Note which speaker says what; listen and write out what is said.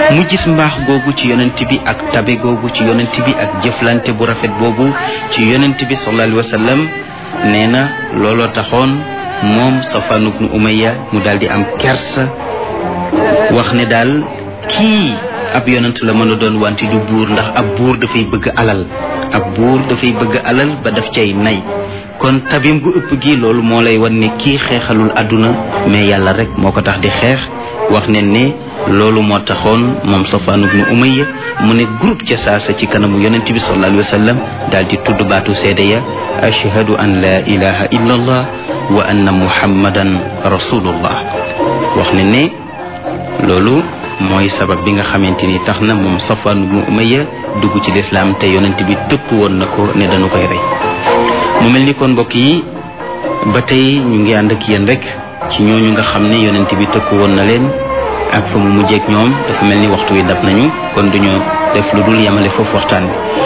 Speaker 1: mu gis mbaax googu ci yonent bi ak tabe googu ci yonent bi ak jëflante bu rafet boobu ci yonent bi sallallahu alayhi wa sallam nee na looloo taxoon moom Safwan ibnu Umayya mu daal di am kersa wax ne daal kii ab yonent la mën a doon wante du buur ndax ab buur dafay bëgg alal ab buur dafay bëgg alal ba daf cay nay kon tabim gu ëpp gi loolu moo lay wan ne kii xeexalul àdduna mais yàlla rek moo ko tax di xeex wax ne ne loolu moo taxoon moom Safwan ibnu Umayya mu ne groupe ca saasa ci kanamu yonent bi sallallahu alayhi wa sallam daal di tudd baatu seede ya ashhadu an la ilaha illa allah wa anna muhammadan rasulullah wax ne ne loolu mooy sabab bi nga xamante ni tax na moom Safwan ibnu Umayya dugg ci lislaam te yonent bi tëkk woon na ko ne dañu koy rey mu mel ni kon mbokk yi ba tey ñu ngi ànd ak yéen rek ci ñooñu nga xam ne yonent bi tëkk woon na leen ak fa mu mujjeek ñoom dafa mel ni waxtu wi dab nañu kon duñu def lu dul yemale foofu waxtaan bi